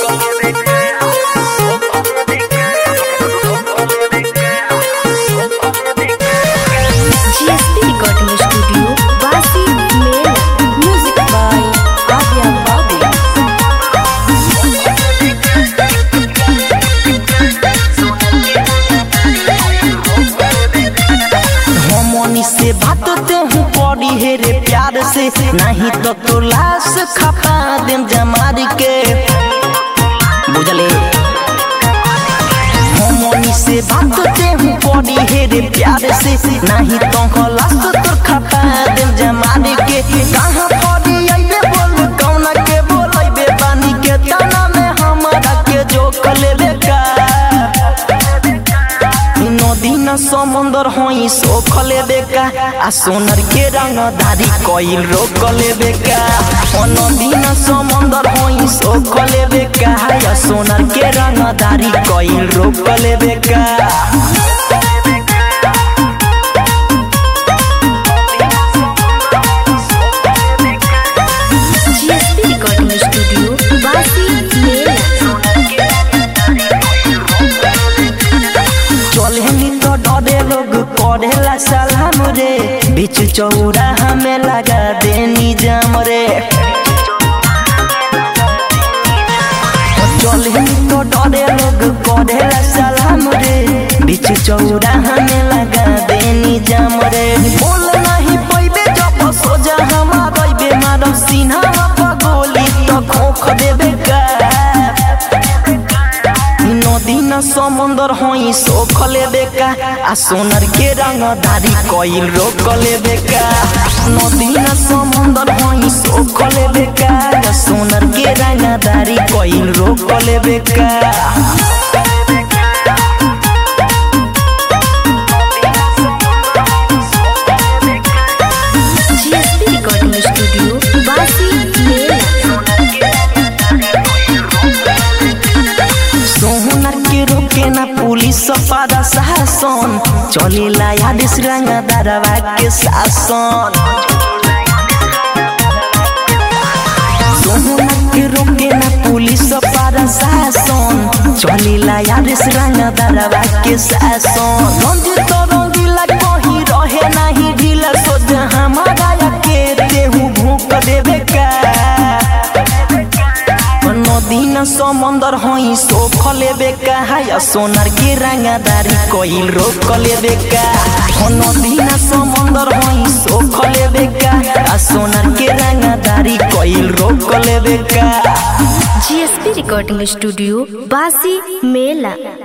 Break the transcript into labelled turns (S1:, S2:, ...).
S1: GSP Recording Studio, Basi Mela. Music by Avia Babi.
S2: हमनी से बात ते हूँ पड़ी हे रे प्यार से नहीं तो तो लाश खपा देम जमार के बुझले हमनी से बात ते हूँ पड़ी हे रे प्यार से नहीं तो लाश तो खपा देम जमार के कहाँ पड़ी आइबे बोल कौना के बोलैबे बानी के तना में हमारा के जो कलेबे का नदी न समुंदर होई सोख लेबे का आ सोनर के रंगदारी कइल रोक लेबे का ओ नदी न समुंदर होई सोख लेबे का आ सोनर के रंगदारी कइल रोक लेबे का
S1: GSP Recording Studio, Basi Mela.
S2: चले नी तो डरे लोग करेला सलाम रे बीच चौरा हमें लगा देनी जाम रे चले नी तो डरे लोग करेला सलाम रे बीच चौरा हमें लगा देनी जाम रे बोल नहीं पैबे जब सोजा हमारा बेमार सीना पर गोली तो खोख देबे का नदी न समुंदर होई सोख लेबे का आ सोनर के रंगदारी कइल रोक लेबे का नदी न समुंदर होई सोख लेबे का आ सोनर के रंगदारी कइल रोक लेबे का
S1: GSP Recording Studio, Basi Mela.
S2: सोहनर के रोके ना पुलिस पादा शासन चलेला यादिस रंगदारवा के शासन सोहनर के रोके ना पुलिस पादा शासन चलेला यादिस रंगदारवा के शासन रंजित रंगीला कहीं रहे नहीं ढीला सोच हमारा के तेहू भूख देवे का नदी न समुंदर होई सोख लेबे का या सोनार के रंगदारी कइल रोक लेबे का हो नदी न समुंदर होई सोख लेबे का आ सोनार के रंगदारी कइल रोक लेबे का
S1: GSP Recording Studio, Basi Mela.